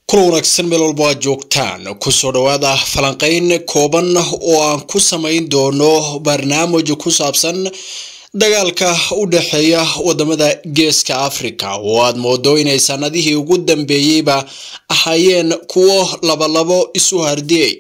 kula wanaagsan meel walba aad joogtaan kusoo dhawaada falanqeyn kooban oo aan ku samayn doono barnaamij ku saabsan dagaalka u dhexeeya wadamada geeska africa oo aad moodo inay sanadihii ugu dambeeyeyba ahaayeen kuwo labalabo isu hardiyay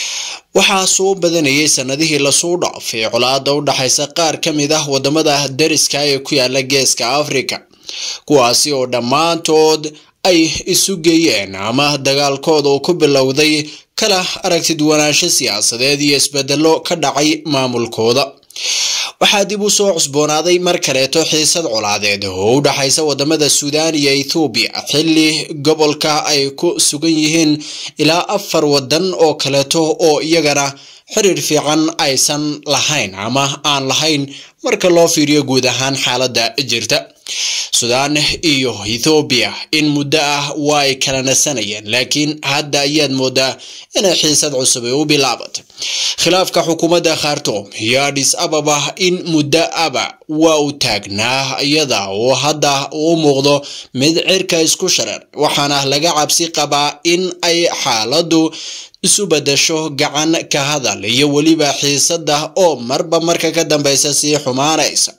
waxaa soo badanayay sanadihii lasoo dhaafay colaada u dhexaysa qaar ka mid ah wadamada dariska ee ku yaala geeska africa kuwaasi oo dhammaantood ay isu geeyeen ama dagaalkooda uu ku bilowday kala aragtiduwanaansho siyaasadeed iyo isbedelo ka dhacay maamulkooda waxaa dib u soo cusboonaaday mar kaleeto xiisad colaadeed oo u dhexaysa wadamada suudaan iyo ethoobiya xilli gobolka ay ku sugan yihiin ilaa afar wadan oo kaleeto oo iyagana xiriir fiican aysan lahayn ama aan lahayn marka loo fiiriyo guud ahaan xaaladda jirta suudaan iyo ethoobiya in muddo ah waa ay kala nasanayeen laakiin hadda ayaad moodaa inay xiisad cusub ay u bilaabatay khilaafka xukuumadda khartoum iyo adhis ababa in muddo aba waa uu taagnaa iyada oo hadda uu muuqdo mid cirka isku shareer waxaana laga cabsi qabaa in ay xaaladdu isu bedasho gacan ka hadal iyo weliba xiisada oo marba marka ka dambeysa sii xumaanaysa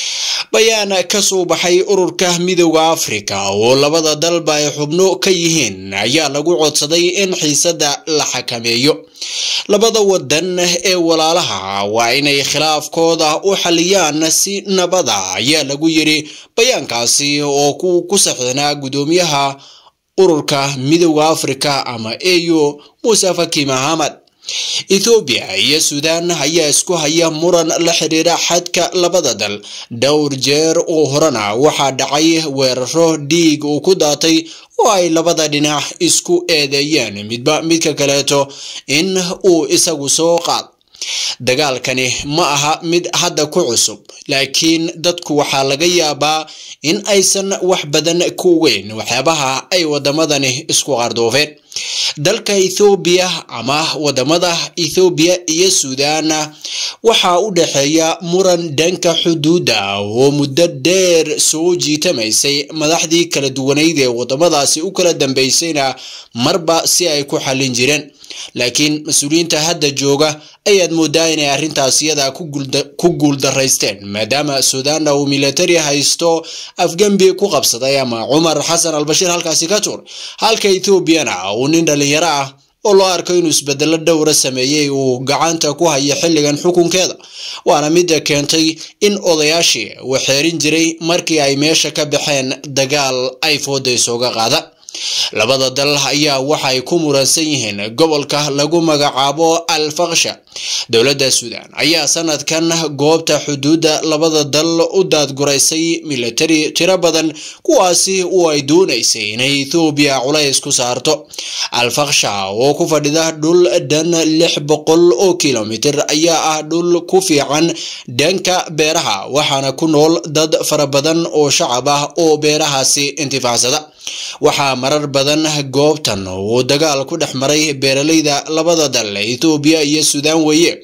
bayaan ka soo baxay ururka midooda africa oo labada dalba ay xubno ka yihiin ayaa lagu codsaday in xiisada la xakameeyo labada wadan ee walaalaha waa inay khilaafkooda u xaliyaan si nabada ayaa lagu yiri bayaankaasi oo ku saxiixnaa gudoomiyaha ururka midooda africa ama au muuse faki mahamad ethoobiya iyo suudaan ayaa isku haya muran la xiriira xadka labada dal dhowr jeer oo horena waxaa dhacay weeraro dhiig uu ku daatay oo ay labada dhinac isku eedeeyeen midba midka kaleeto in uu isagu soo qaad dagaalkani ma aha mid hadda ku cusub laakiin dadku waxaa laga yaabaa in aysan wax badan ku weyn waxyaabaha ay wadamadani isku qardoofeen dalka ethoobiya ama wadamada ethoobiya iyo suudaan waxaa u dhexeeya muran dhanka xuduudda oo muddo dheer soo jiitamaysay madaxdii kala duwanayd ee wadamadaasi u kala dambeysayna marba si ay ku xallin jireen laakiin mas-uuliyiinta hadda jooga ayaad moodaa inay arrintaas iyada ku guuldaraysteen maadaama suudaanna uu militari haysto afgembi ku qabsaday ama cumar xasan albashiir halkaasi ka tuur halka ethoobiana uu nin dhalinyaro ah oo loo arko inuu isbedelo dhowra sameeyey uu gacanta ku hayo xilligan xukunkeeda waana midda keentay in odayaashii uu xeerin jiray markii ay meesha ka baxeen dagaal ay fooda isooga qaada labada dal ayaa waxay ku muransan yihiin gobolka lagu magacaabo al faksha dowladda suudaan ayaa sanadkan goobta xuduudda labada dal u daadguraysay militari tiro badan kuwaasi oo ay doonaysay inay ethoobiya culays ku saarto al faksha oo ku fadhida dhul dhan lix boqol oo kilomitir ayaa ah dhul ku fiican dhanka beeraha waxaana ku nool dad fara badan oo shacab ah oo beerahaasi intifaacsada waxaa marar badan goobtan uu dagaal ku dhex maray beeralayda labada dal ethoobiya iyo suudaan weeye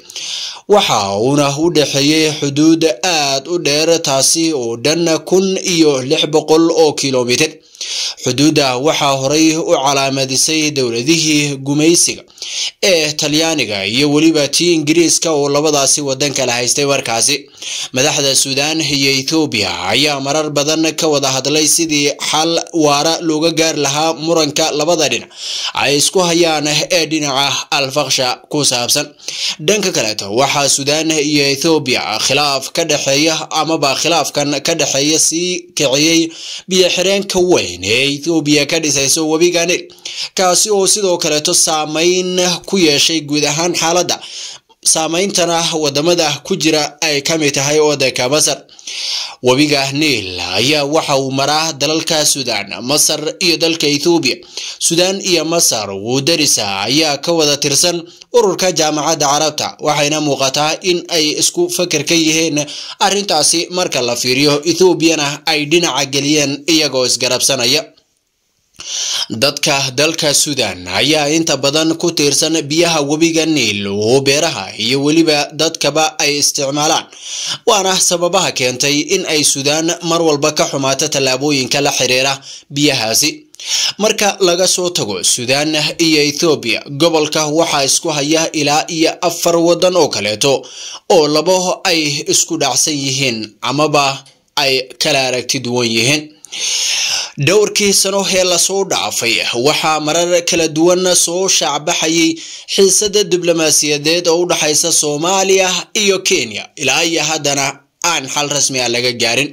waxa uuna u dhexeeyey xuduud aad u dheer taasi oo dhan kun iyo lix boqol oo kilomitir xuduudda waxaa horay u calaamadisay dowladihii gumaysiga ee talyaaniga iyo weliba tii ingiriiska oo labadaasi wadan kala haystay markaasi madaxda suudaan iyo ethoobiya ayaa marar badan ka wada hadlay sidii xal waara looga gaari lahaa muranka labada dhinac ay isku hayaan ee dhinaca alfaksha ku saabsan dhanka kaleeto waxaa suudaan iyo ethoobiya khilaaf ka dhexeeya amaba khilaafkan ka dhexeeya sii kiciyey biyo-xireenka weyn ee ethoobiya ka dhisayso webiga nil kaasi oo sidoo kaleeto saameyn ku yeeshay guud ahaan xaaladda saameyntana wadamada ku jira ay ka mid tahay wadanka masar webiga niil ayaa waxa uu maraa dalalka suudaan masar iyo dalka ethoobiya suudaan iyo masar wuu darisa ayaa ka wada tirsan ururka jaamacadda carabta waxayna muuqataa in ay isku fakar ka yihiin arrintaasi marka la fiiriyo ethoobiana ay dhinaca geliyeen iyagoo isgarabsanaya dadka dalka suudan ayaa inta badan ku tiirsan biyaha webiga niil oo beeraha iyo weliba dadkaba ay isticmaalaan waana sababaha keentay in ay suudaan mar walba ka xumaato tallaabooyinka la xiriira biyahaasi marka laga soo tago suudaan iyo ethoobiya gobolka waxaa isku haya ilaa iyo afar waddan oo kaleeto oo labo ay isku dhacsan yihiin amaba ay kala aragti duwan yihiin dhowrkii sano ee lasoo dhaafay waxaa marar kala duwan soo shaacbaxayay xiisada diblomaasiyadeed oo u dhexaysa soomaaliya iyo kenya ilaa iyo haddana aan xal rasmi ah laga gaarin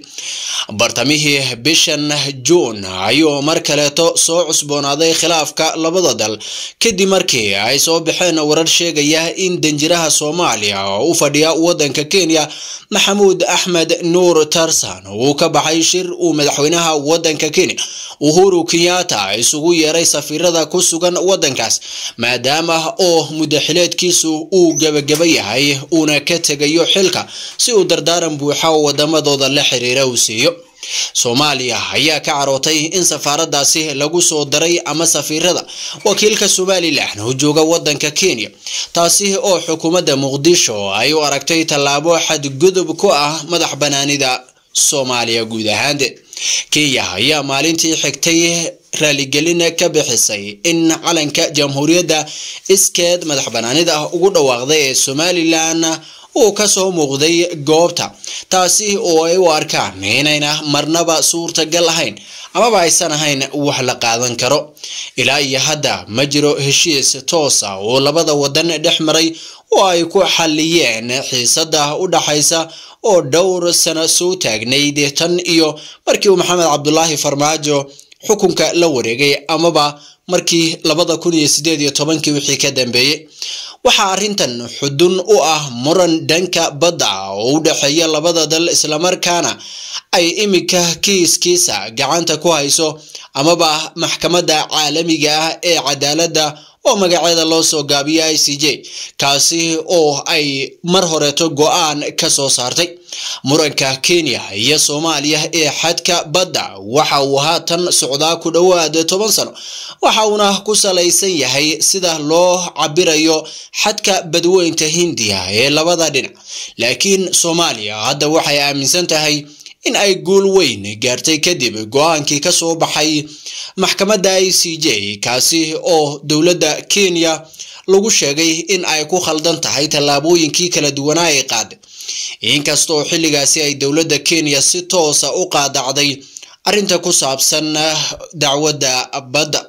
bartamihii bishan juun ayuu mar kaleeto soo cusboonaaday khilaafka labada dal kadib markii ay soo baxeen warar sheegaya in danjiraha soomaaliya oo u fadhiya waddanka kenya maxamuud axmed nuur tarsan uu ka baxay shir uu madaxweynaha waddanka kenya uhuru kenyatta isugu yeeray safiirada ku sugan waddankaas maadaama oo mudaxileedkiisu uu gebagaba yahay uuna ka tegayo xilka si uu dardaaran buuxa oo wadamadooda la xiriira uu siiyo soomaaliya ayaa ka carootay in safaaradaasi lagu soo daray ama safiirada wakiilka somalilan oo jooga waddanka kenya taasi oo xukuumadda muqdisho ay u aragtay tallaabo xadgudub ku ah madax banaanida soomaaliya guud ahaanteed kenya ayaa maalintii xigtay raaligelin ka bixisay in calanka jamhuuriyadda iskeed madax banaanida ugu dhawaaqday ee somalilan uu ka soo muuqday goobta taasi oo ay u arkaan inayna marnaba suurtagal ahayn amaba aysan ahayn wax la qaadan karo ilaa iyo hadda ma jiro heshiis toos ah oo labada waddan dhex maray oo ay ku xalliyeen xiisada u dhaxaysa oo dhowr sano soo taagnayd tan iyo markii uu maxamed cabdulaahi farmaajo xukunka la wareegay amaba markii labada kun iyo sideed iyo tobankii wixii ka dambeeyey waxaa arrintan xudun u ah muran dhanka badda oo u dhexeeya labada dal islamarkaana ay iminka kiiskiisa gacanta ku hayso amaba maxkamadda caalamiga ah ee cadaaladda oo magaceeda loo soo gaabiya i c j kaasi oo ay mar horeeto go-aan ka soo saartay muranka kenya iyo soomaaliya ee xadka badda waxa uu haatan socdaa ku dhowaad toban sano waxa uuna ku salaysan yahay sida loo cabirayo xadka badweynta hindiya ee labada dhinac laakiin soomaaliya hadda waxay aaminsan tahay in ay guul weyn gaartay kadib go-aankii ka soo baxay maxkamadda i c j kaasi oo dowladda kenya lagu sheegay in ay ku khaldan tahay tallaabooyinkii kala duwanaa ay qaaday inkastoo xilligaasi ay dowladda kenya si toosa u qaadacday arrinta ku saabsan dacwadda badda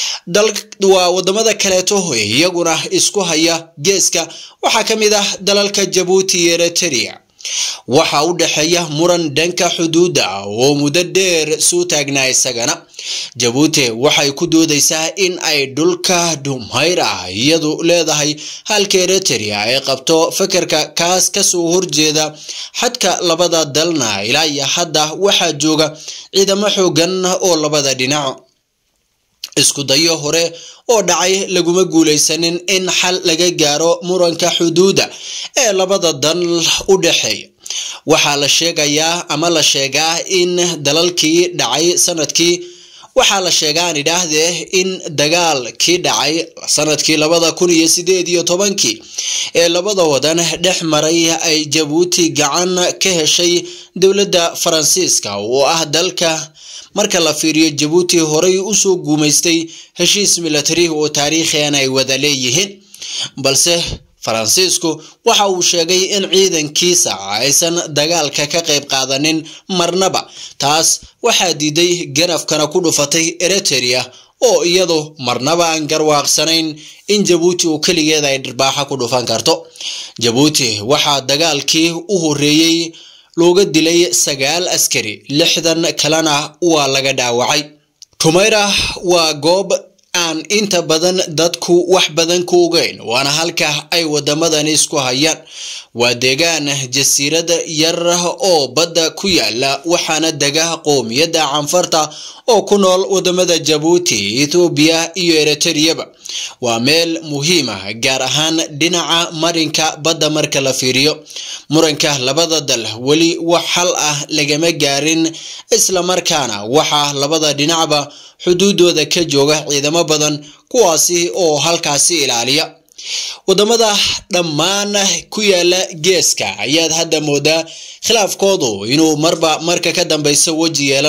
waa wadamada kaleeto iyaguna isku haya geeska waxaa ka mid ah dalalka jabuuti iyo eritrea waxaa u dhexeeya muran dhanka xuduudda ah oo muddo dheer soo taagnaa isagana jabuuti waxay ku doodaysaa in ay dhulka dhumayr ah iyadu leedahay halka eritrea ay qabto fekerka kaas kasoo horjeeda xadka labada dalna ilaa iyo hadda waxaa jooga ciidamo xoogan oo labada dhinac isku dayo hore oo dhacay laguma guulaysanin in xal laga gaaro muranka xuduudda ee labada dal u dhexeeya waxaa la sheegayaa ama la sheegaa in dalalkii dhacay sanadkii waxaa la sheegaan idhaahdee in dagaalkii dhacay sanadkii labada kun iyo sideed iyo tobankii ee labada wadan dhex maray ay jabuuti gacan ka heshay dowladda faransiiska oo ah dalka marka la fiiriyo jabuuti horey usoo guumaystay heshiis milatari oo taariikhian ay wada leeyihiin balse faransiisku waxa uu sheegay in ciidankiisa aysan dagaalka ka qayb qaadanin marnaba taas waxaa diiday ganafkana ku dhufatay eritrea oo iyadu marnaba aan garwaaqsanayn in jabuuti uu keligeeda ay dhirbaaxa ku dhufan karto jabuuti waxaa dagaalkii u horreeyey looga dilay sagaal askari lixdan kalena waa laga dhaawacay tumayra waa goob aan inta badan dadku wax badan ku ogeyn waana halka ay wadamadani isku hayaan waa deegaan jasiirad yar oo badda ku yaala waxaana dega qoomiyadda canfarta oo ku nool wadamada jabuuti ethoobiya iyo eritreyaba waa meel muhiim ah gaar ahaan dhinaca marinka badda marka la fiiriyo muranka labada dal weli wax xal ah lagama gaarin islamarkaana waxaa labada dhinacba xuduudooda ka jooga ciidamo badan kuwaasi oo halkaasi ilaaliya wadamada dhammaan ku yaala geeska ayaad hadda moodaa khilaafkoodu inuu marba marka ka dambeysa weji yeelanayo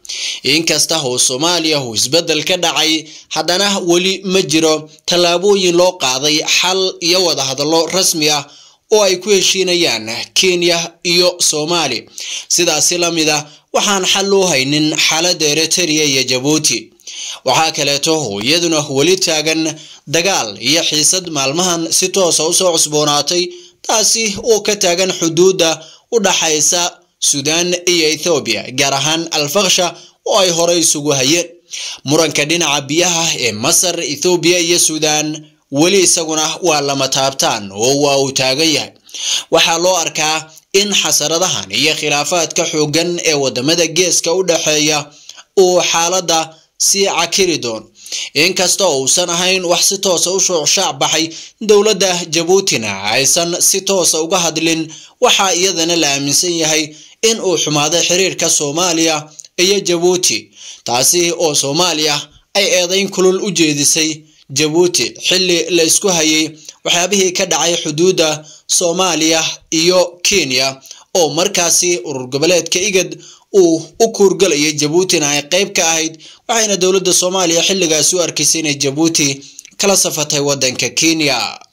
inkasta oo soomaaliya uu isbeddel ka dhacay haddana weli ma jiro tallaabooyin loo qaaday xal iyo wadahadallo rasmi ah oo ay ku heshiinayaan kenya iyo soomaaliya sidaasi la mid ah waxaan xal loo haynin xaaladda eritrea iyo jabuuti waxaa kaleeto oo iyaduna weli taagan dagaal iyo xiisad maalmahan si toosa usoo cusboonaatay taasi oo ka taagan xuduudda u dhaxaysa suudaan iyo ethoobiya gaar ahaan alfaksha oo ay horey isugu hayeen muranka dhinaca biyaha ee masar ethoobiya iyo suudaan weli isaguna waa lama taabtaan oo waa uu taagan yahay waxaa loo arkaa in xasaradahan iyo khilaafaadka xooggan ee wadamada geeska u dhexeeya uu xaaladda sii cakiri doono inkasta uusan ahayn wax si toosa u shoocshac baxay dowladda jabuutina aysan si toosa uga hadlin waxaa iyadana la aaminsan yahay in uu xumaaday xiriirka soomaaliya iyo jabuuti taasi oo soomaaliya ay eedayn kulul u jeedisay jabuuti xilli la isku hayay waxyaabihii ka dhacay xuduudda soomaaliya iyo kenya oo markaasi urur goboleedka igad uu u kuurgalayay jabuutina ay qayb ka ahayd waxayna dowladda soomaaliya xilligaasi u arkaysay inay jabuuti kala safatay waddanka kenya